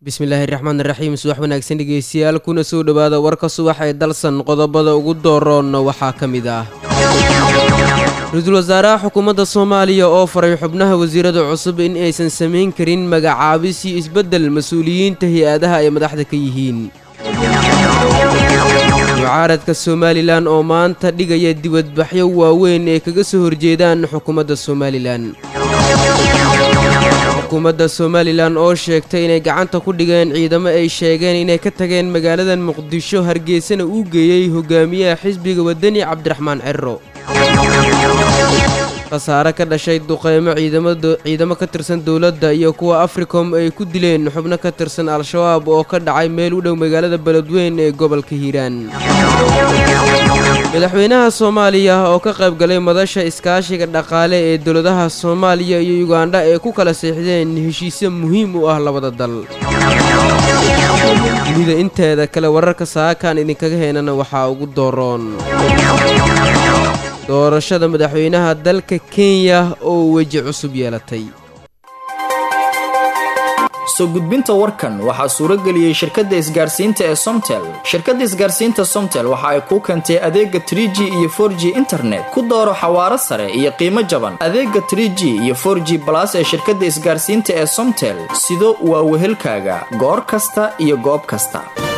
bismillaahi raxmaan raxiim subax wanaagsan dhegeystayaal kuna soo dhowaada warka subax ee dalsan qodobada ugu dooroonna waxaa ka mid ah ra-iisul wasaaraha xukuumadda soomaaliya oo faray xubnaha wasiirada cusub in aysan samayn karin magacaabis iyo isbeddel mas-uuliyiinta hay-adaha ay madaxda ka yihiin mucaaradka somalilan oo maanta dhigaya dibadbaxyo waaweyn ee kaga soo horjeedaan xukuumadda somalilan xukuumadda somalilan oo sheegtay inay gacanta ku dhigeen ciidamo ay sheegeen inay ka tageen magaaladan muqdisho hargeysana uu geeyey hogaamiyaha xisbiga wadani cabdiraxmaan cerro khasaare ka dhashay duqeymo ciidamo ka tirsan dowladda iyo kuwa africom ay ku dileen xubno ka tirsan al-shabaab oo ka dhacay meel u dhow magaalada beledweyn ee gobolka hiiraan madaxweynaha soomaaliya oo ka qayb galay madasha iskaashiga dhaqaale ee dowladaha soomaaliya iyo yugandha ee ku kala seexdeen heshiisyo muhiim u ah labada dal dunida inteeda kale wararka saakaan idinkaga heenana waxaa ugu dooroon doorashada madaxweynaha dalka kenya oo weji cusub yeelatay soo gudbinta warkan waxaa suuro geliyey shirkadda isgaarsiinta ee somtel shirkadda isgaarsiinta somtel waxa ay kuu keentay adeega trie g iyo for g internet ku dooro xawaaro sare iyo qiimo jaban adeega trie g iyo for g balas ee shirkadda isgaarsiinta ee somtel sido waa wehelkaaga goor kasta iyo goob kasta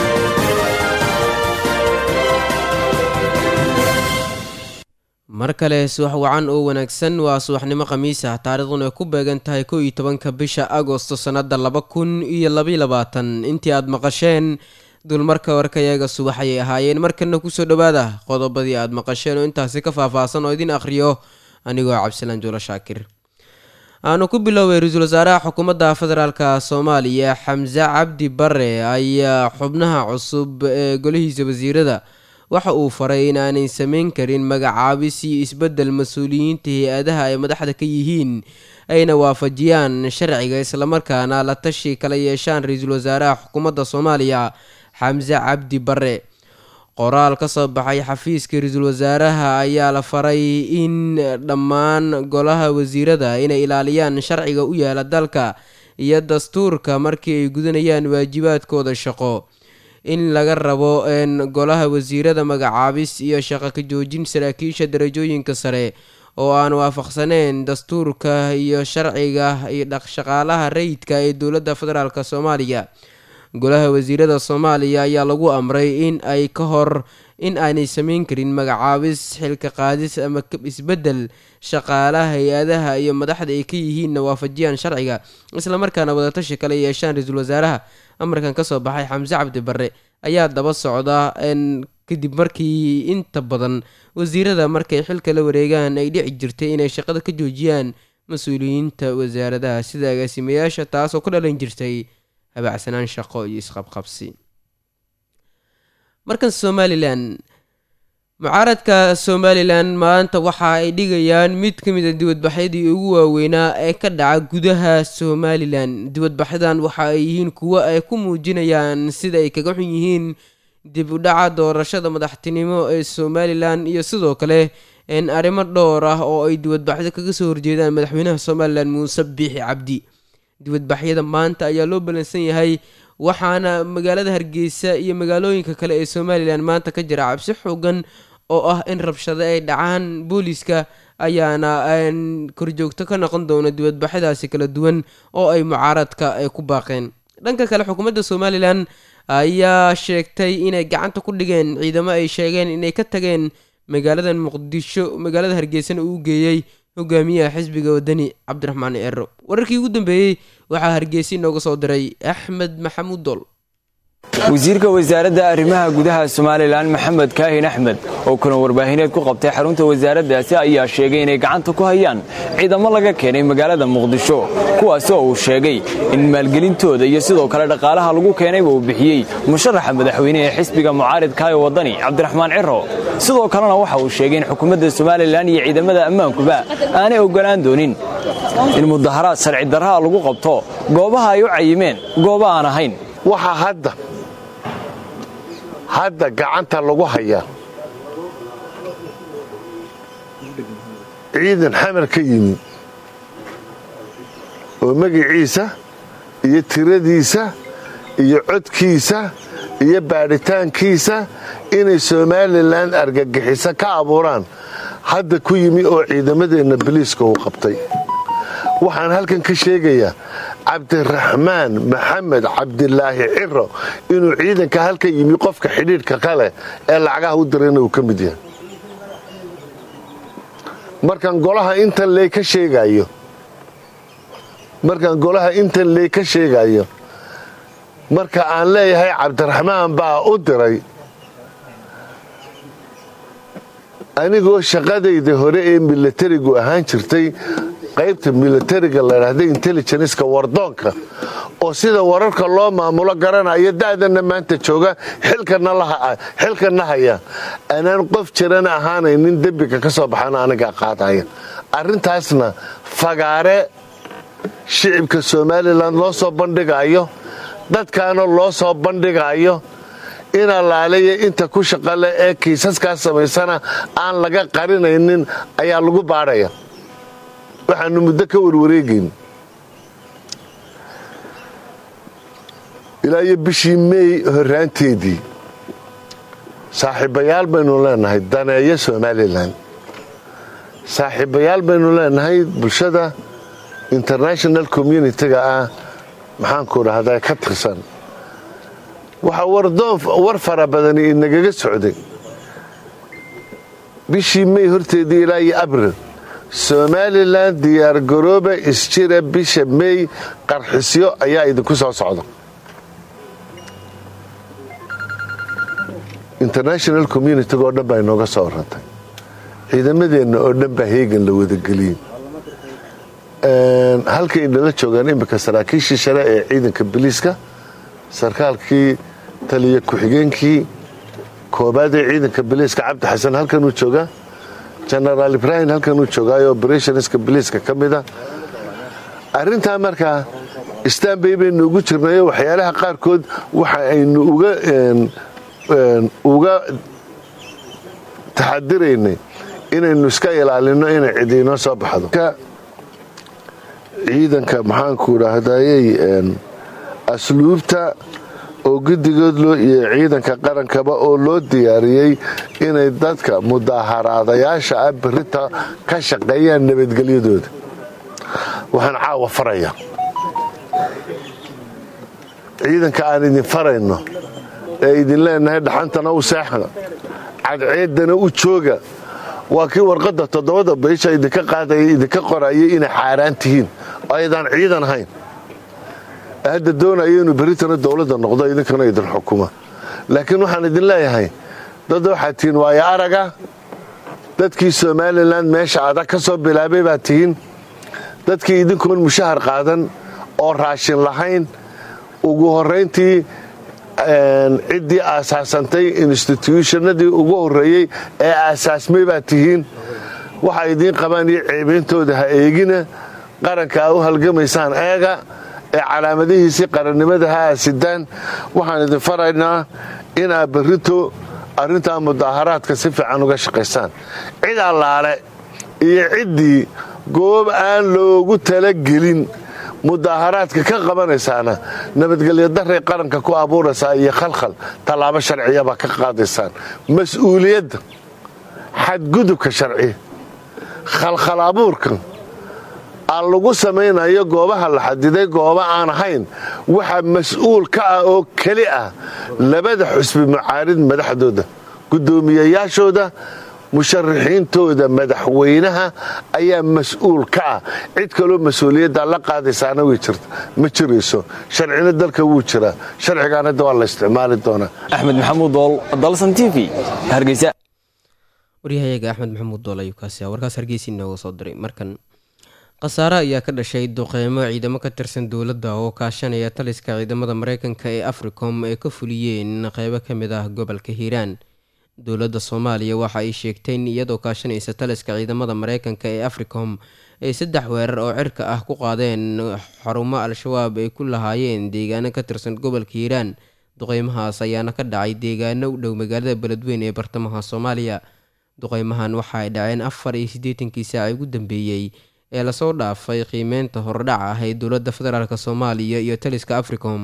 mar kale subax wacan oo wanaagsan waa subaxnimo khamiis ah taariikhduna ay ku beegan tahay kow iyo tobanka bisha agosto sannadda laba kun iyo labaiy labaatan intii aad maqasheen dulmarka warkayaga subax ayay ahaayeen markana kusoo dhowaada qodobadii aad maqasheen oo intaasi ka faahfaahsan oo idin akhriyo anigoo cabdisalaan juulo shaakir aanu ku bilooway ra-iisul wasaaraha xukuumadda federaalka soomaaliya xamse cabdi bare ayaa xubnaha cusub ee golihiisa wasiirada waxa uu faray in aanay samayn karin magacaabis iyo isbeddel mas-uuliyiinta hay-adaha ay madaxda ka yihiin ayna waafajiyaan sharciga islamarkaana la tashi kala yeeshaan ra-iisul wasaaraha xukuumadda soomaaliya xamse cabdi bare qoraal ka soo baxay xafiiska ra-iisul wasaaraha ayaa la faray in dhammaan golaha wasiirada inay ilaaliyaan sharciga u yaala dalka iyo dastuurka markii ay gudanayaan waajibaadkooda shaqo in laga rabo golaha wasiirada magacaabis iyo shaqo ka joojin saraakiisha darajooyinka sare oo aan waafaqsaneyn dastuurka iyo sharciga iyo shaqaalaha rayidka ee dowladda federaalk soomaaliya golaha wasiirada soomaaliya ayaa lagu amray in ay ka hor in aanay sameyn karin magacaabis xilka qaadis ama isbeddel shaqaalaha hay-adaha iyo madaxda ay ka yihiinna waafajiyaan sharciga islamarkaana wadatashi kale yeeshaan ra-iisul wasaaraha amarkan kasoo baxay xamse cabdi bare ayaa daba socda kadib markii inta badan wasiirada markay xilka la wareegaan ay dhici jirtay inay shaqada ka joojiyaan mas-uuliyiinta wasaaradaha sida agaasimayaasha taasoo ku dhalan jirtay habacsanaan shaqo iyo isqabqabsi markan somalilan mucaaradka somalilan maanta waxa ay dhigayaan mid ka mid a dibadbaxyadii ugu waaweynaa ee ka dhaca gudaha somalilan dibadbaxyadan waxa ay yihiin kuwo ay ku muujinayaan sida ay kaga xun yihiin dib u dhaca doorashada madaxtinimo ee somalilan iyo sidoo kale arrimo dhowr ah oo ay dibadbaxyo kaga soo horjeedaan madaxweynaha somalilan muuse biixi cabdi dibadbaxyada maanta ayaa loo balansan yahay waxaana magaalada hargeysa iyo magaalooyinka kale ee somalilan maanta ka jira cabsi xoogan oo ah in rabshado ay dhacaan booliiska ayaana korjoogto ka noqon doona dibadbaxyadaasi kala duwan oo ay mucaaradka ay ku baaqeen dhanka kale xukuumadda somalilan ayaa sheegtay inay gacanta ku dhigeen ciidamo ay sheegeen inay ka tageen magaalada muqdisho magaalada hargeysana uu geeyey hogaamiyaha xisbiga wadani cabdiraxmaan cero wararkii ugu dambeeyey waxaa hargeysa inooga soo diray axmed maxamuud dol wasiirka wasaaradda arrimaha gudaha somalilan maxamed kaahin axmed oo kuna warbaahineed ku qabtay xarunta wasaaraddaasi ayaa sheegay inay gacanta ku hayaan ciidamo laga keenay magaalada muqdisho kuwaasi oo uu sheegay in maalgelintooda iyo sidoo kale dhaqaalaha lagu keenayba uu bixiyey musharaxa madaxweyne ee xisbiga mucaaridkaayo wadani cabdiraxmaan ciro sidoo kalena waxa uu sheegay in xukuumadda somalilan iyo ciidamada ammaankuba aanay ogolaan doonin in mudaharaad sharci darraha lagu qabto goobaha ay u cayimeen gooba aan ahayn waxaa hadda hadda gacanta lagu hayaa ciidan xamar ka yimi oo magiciisa iyo tiradiisa iyo codkiisa iyo baadhitaankiisa inay somalilan argagixiso ka abuuraan hadda ku yimi oo ciidamadeenna boliiska uu qabtay waxaan halkan ka sheegayaa cabdiraxmaan maxamed cabdilaahi ciro inuu ciidanka halka yimi qofka xidhiidhka kale ee lacagaha u dirayna uu ka mid yahay markaan golaha intan lee ka sheegayo markaan golaha intan lee ka sheegayo marka aan leeyahay cabdiraxmaan baa u diray anigoo shaqadayda hore ee milatarigu ahaan jirtay qaybta milatariga ladhaahda intelligenska wardoonka oo sida wararka loo maamulo garanaya da'dana maanta jooga xilkana haya anaan qof jirana ahaanaynin dembiga ka soo baxana anigaa qaadaya arrintaasna fagaare shicibka somalilan loo soo bandhigayo dadkaana loo soo bandhigayo in allaaleya inta ku shaqale ee kiisaskaas samaysana aan laga qarinaynin ayaa lagu baadhaya waxaanu muddo ka warwareegayn ilaa iyo bishii meey horaanteedii saaxiibayaal baynu leenahay daneeyo somalilan saaxiibayaal baynu leenahay bulshada international communitiga ah maxaanku dhahdaa ka tirsan waxaa war fara badani inagaga socday bishii mey horteedii ilaa iyo abril somalilan diyaargarooba isjira bisha mey qarxisyo ayaa idinku soo socda international communitiga oo dhan baa inooga soo warantay ciidamadeenna oo dhan baa heegan la wadageliyey halkay inala joogaan iminka saraakiishii share ee ciidanka biliiska sarkaalkii taliya ku-xigeenkii koobaad ee ciidanka biliiska cabdi xasan halkanuu joogaa genaraal ibrahim halkanuu joogaayo operationska biliiska ka mida arrintaa markaa istanbay baynu ugu jirnayo waxyaalaha qaarkood waxa aynu uga taxadiraynay inaynu iska ilaalino inay cidiinoo soo baxdo ciidanka maxaanku dhaahdayey asluubta oo guddigood iyo ciidanka qarankaba oo loo diyaariyey inay dadka mudaaharaadayaasha ah berita ka shaqeeyaan nabadgelyadooda waxaan caawa faraya ciidanka aan idin farayno ee idin leenahay dhaxantana u seexda cadceedana u jooga waa kii warqadda toddobada baysha idinka qaadaya idinka qorayay inay xaaraan tihiin oo aydaan ciidan ahayn hadda doonaya inuu beritana dowladda noqdo idinkana idin xukuma laakiin waxaan idin leeyahay dad waxaad tihiin waayo araga dadkii somalilan meesha adag ka soo bilaabay baad tihiin dadkii idinkoon mushahar qaadan oo raashin lahayn ugu horayntii ciddii aasaasantay instituushonadii ugu horreeyey ee aasaasmay baad tihiin waxa idiin qabaan iyo ceebeyntooda ha eegina qaranka aa u halgamaysaan eega ee calaamadihiisii qarannimada ha aasidaan waxaan idin faraynaa in aad berrito arrintaa mudaaharaadka si fiican uga shaqaysaan cid allaale iyo ciddii goob aan loogu talagelin mudaaharaadka ka qabanaysaana nabadgelyo daray qaranka ku abuuraysaa iyo khalkhal tallaabo sharciyabaa ka qaadaysaan mas-uuliyadda xadgudubka sharci khalkhal abuurka aan lagu samaynayo goobaha la xadiday goobo aan ahayn waxaa mas-uul ka ah oo keli ah labada xusbi mucaarid madaxdooda guddoomiyayaashooda musharaxiintooda madaxweynaha ayaa mas-uul ka ah cid kaloo mas-uuliyadda la qaadaysaana way jirta ma jirayso sharcina dalka wuu jiraa sharcigaana waa la isticmaali doonaa axmed maxamuud dool dalsan t v hargeysa waryahayaga axmed maxamuud dool ayuu kaasi ah warkaas hargeysa inooga soo diray markan khasaare ayaa ka dhashay duqeymo ciidamo ka tirsan dowladda oo kaashanaya taliska ciidamada mareykanka ee africom ay ka fuliyeen qeybo ka mid ah gobolka hiiraan dowladda soomaaliya waxa ay sheegtay in iyadoo kaashanaysa taliska ciidamada mareykanka ee africom ay saddex weerar oo cirka ah ku qaadeen xarumo al-shabaab ay ku lahaayeen deegaano ka tirsan gobolka hiiraan duqeymahaas ayaana ka dhacay deegaano u dhow magaalada beledweyn ee bartamaha soomaaliya duqeymahan waxa ay dhaceen afar iyo siddeetankii saaci ugu dambeeyey ee lasoo dhaafay qiimeynta hordhac ah ee dowladda federaalk soomaaliya iyo taliska africom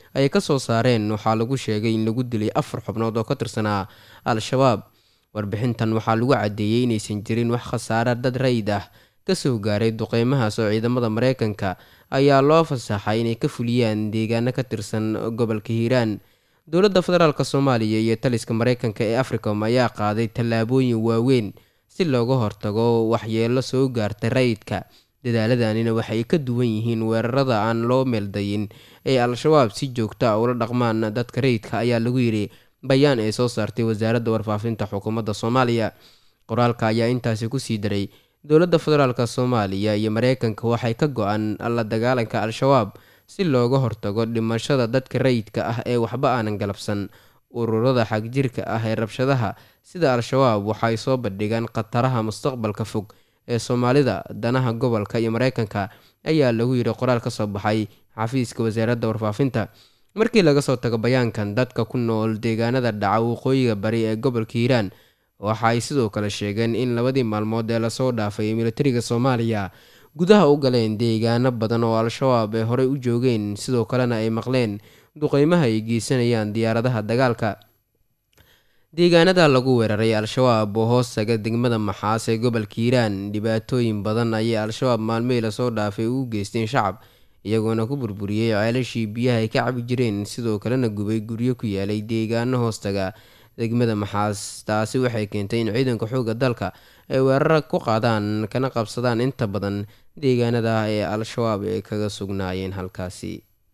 ay ka soo saareen waxaa lagu sheegay in lagu dilay afar xubnood oo ka tirsanaa al-shabaab warbixintan waxaa lagu caddeeyey inaysan jirin wax khasaare dad rayid ah kasoo gaaray duqeymahaas oo ciidamada mareykanka ayaa loo fasaxay inay ka fuliyaan deegaano ka tirsan gobolka hiiraan dowladda federaalk soomaaliya iyo taliska mareykanka ee africom ayaa qaaday tallaabooyin waaweyn si looga hortago waxyeelo soo gaarta rayidka dadaaladannina waxay ka duwan yihiin weerarada aan loo meeldayin ee al-shabaab si joogta a ula dhaqmaan dadka rayidka ayaa lagu yidhi bayaan ay soo saartay wasaaradda warfaafinta xukuumadda soomaaliya qoraalka ayaa intaasi kusii daray dowladda federaalk soomaaliya iyo mareykanka waxay ka go-an la dagaalanka al-shabaab si looga hortago dhimashada dadka rayidka ah ee waxba aanan galabsan ururada xagjirka ah ee rabshadaha sida al-shabaab waxay soo bandhigaan khataraha mustaqbalka fog ee soomaalida danaha gobolka iyo mareykanka ayaa lagu yidhi qoraal ka soo baxay xafiiska wasaaradda warfaafinta markii laga soo tago bayaankan dadka ku nool deegaanada dhaca waqooyiga bari ee gobolka hiiraan waxa ay sidoo kale sheegeen in labadii maalmood ee lasoo dhaafay militariga soomaaliya gudaha u galeen deegaano badan oo al-shabaab ay horey u joogeen sidoo kalena ay maqleen duqeymaha ay geysanayaan diyaaradaha dagaalka deegaanada lagu weeraray al-shabaab oo hoos taga degmada maxaas ee gobolka hiiraan dhibaatooyin badan ayay al-shabaab maalmihii lasoo dhaafay ugu geysteen shacab iyagoona ku burburiyey ceelashii biyaha ay ka cabi jireen sidoo kalena gubay guryo ku yaalay deegaano hoostaga degmada maxaas taasi waxay keentay in ciidanka xoogga dalka ay weeraro ku qaadaan kana qabsadaan inta badan deegaanada ee al-shabaab ay kaga sugnaayeen halkaasi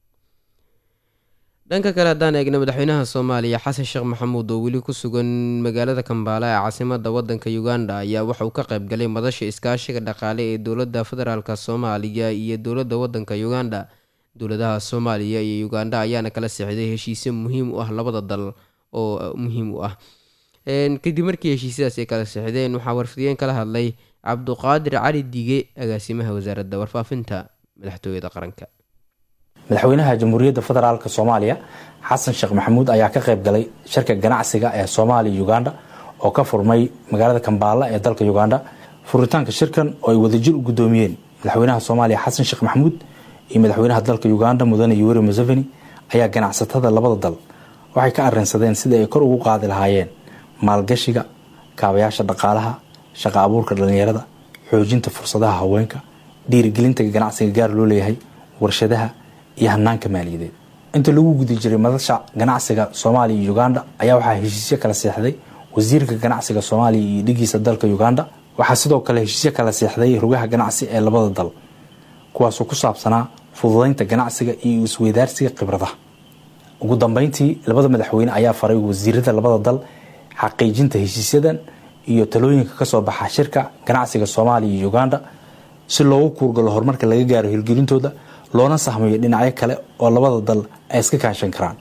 dhanka kale haddaan eegna madaxweynaha soomaaliya xasan sheekh maxamuud oo weli ku sugan magaalada kambaala ee caasimada wadanka uganda ayaa waxauu ka qayb galay madasha iskaashiga dhaqaale ee dowladda federaalk soomaaliya iyo dowladda wadanka uganda dowladaha soomaaliya iyo uganda ayaana kala sixday heshiisyo muhiim u ah labada dal oo muhiim u ah kadib markii heshiisyadaas ay kala sixdeen waxaa warfidiyeen kala hadlay cabduqaadir cali dige agaasimaha wasaaradda warfaafinta madaxtooyada qaranka madaxweynaha jamhuuriyadda federaalk soomaaliya xasan sheekh maxamuud ayaa ka qayb galay shirka ganacsiga ee soomaaliya uganda oo ka furmay magaalada kambaala ee dalka uganda furitaanka shirkan oo ay wadajir u guddoomiyeen madaxweynaha soomaaliya xasan sheekh maxamuud iyo madaxweynaha dalka uganda mudane yoweri museveni ayaa ganacsatada labada dal waxay ka arrinsadeen sidii ay kor ugu qaadi lahaayeen maalgashiga kaabayaasha dhaqaalaha shaqa abuurka dhallinyarada xoojinta fursadaha haweenka dhiirigelinta ganacsiga gaar loo leeyahay warshadaha iyo hanaanka maaliyadeed inta lagu guda jiray madasha ganacsiga soomaaliya iyo uganda ayaa waxaa heshiisyo kala seexday wasiirka ganacsiga soomaaliya iyo dhigiisa dalka uganda waxaa sidoo kale heshiisyo kala seexday rugaha ganacsi ee labada dal kuwaasoo ku saabsanaa fududeynta ganacsiga iyo isweydaarsiga khibradaha ugu dambeyntii labada madaxweyne ayaa faray wasiirada labada dal xaqiijinta heshiisyadan iyo talooyinka kasoo baxa shirka ganacsiga soomaaliya iyo uganda si loogu kuurgalo horumarka laga gaaro hirgelintooda loona sahmayo dhinacyo kale oo labada dal ay iska kaashan karaan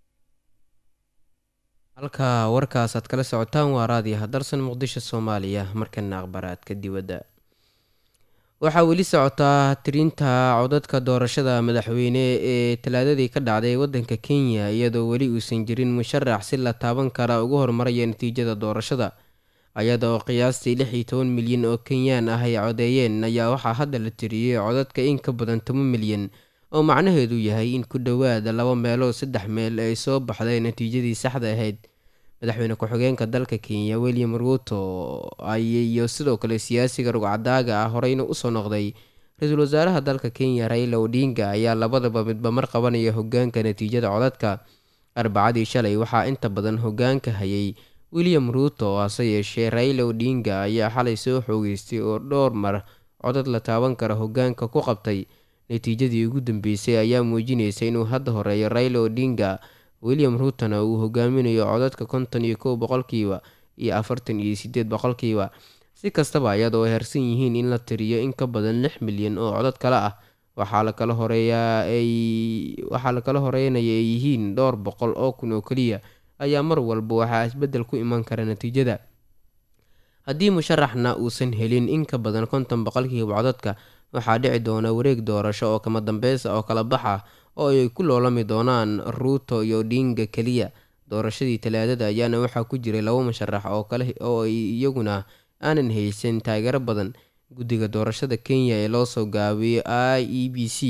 halka warkaas aad kala socotaan waa raadiyaha dalsan muqdisho soomaaliya markana akhbaraadka dibadda waxaa weli socotaa tirinta codadka doorashada madaxweyne ee talaadadii ka dhacday wadanka kenya iyadoo weli uusan jirin musharax si la taaban kara ugu horumaraya natiijada doorashada ayada oo qiyaastii lix iyo toban milyan oo kenyaan ah ay codeeyeen ayaa waxaa hadda la tiriyey codadka in ka badan toban milyan oo macnaheedu yahay in ku dhowaada laba meelood saddex meel ay soo baxday natiijadii saxda ahayd madaxweyne ku-xigeenka dalka kenya william ruuto iyo sidoo kale siyaasiga rugcadaaga ah horeyna usoo noqday ra-iisul wasaaraha dalka kenya raila odinga ayaa labadaba midba mar qabanaya hogaanka natiijada codadka arbacadii shalay waxaa inta badan hogaanka hayay william ruuto hase yeeshee raila odinga ayaa xalay soo xoogeystay oo dhowr mar codad la taaban kara hogaanka ku qabtay natiijadii ugu dambeysay ayaa muujinaysa inuu hadda horeeyo raila odinga william ruutona uu hogaaminayo codadka konton iyo kow boqolkiiba iyo afartan iyo sideed boqolkiiba si kastaba iyadoo ay harsan yihiin in la tiriyo in ka badan lix milyan oo codad kale ah waxaa lakala horeeyaa ay waxaa lakala horeynaya ay yihiin dhowr boqol oo kun oo keliya ayaa mar walba waxaa isbeddel ku iman kara natiijada haddii musharaxna uusan helin in ka badan konton boqolkiiba codadka waxaa dhici doona wareeg doorasho oo kama dambeysa oo kala bax ah oo ay ku loolami doonaan ruuto iyo odinga keliya doorashadii talaadada ayaana waxaa ku jiray laba musharax oo kale oo ay iyaguna aanan haysan taageero badan guddiga doorashada kenya ee loosoo gaabiyey i e b c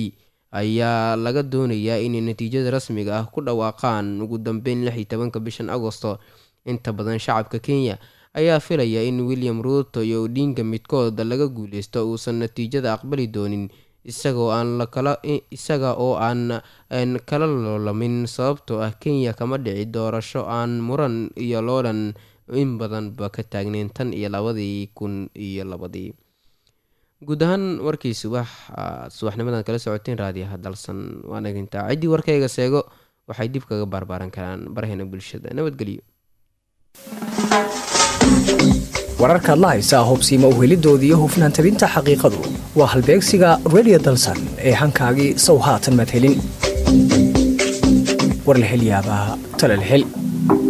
ayaa laga doonayaa inay natiijada rasmiga ah ku dhawaaqaan ugu dambeyn lix iyo tobanka bishan agosto inta badan shacabka kenya ayaa filaya in william ruuto iyo odinga midkooda laga guuleysto uusan natiijada aqbali doonin isagoo aan lakala isaga oo aan kala loolamin sababtoo ah kenya kama dhici doorasho aan muran iyo loolan in badanba ka taagneyn tan iyo labadii kun iyo labadii guud ahaan warkii subax subaxnimadan kala socoteen raadiyaha dalsan waa nagintaa ciddii warkayga seego waxay dib kaga baarbaaran karaan baraheena bulshada nabadgelyo wararkaad la haysaa hubsiima uhelidoodii iyo hufnaan tabinta xaqiiqadu waa halbeegsiga redio dalsan ee hankaagii sow haatan madhelin warlahelyaabaa talalhel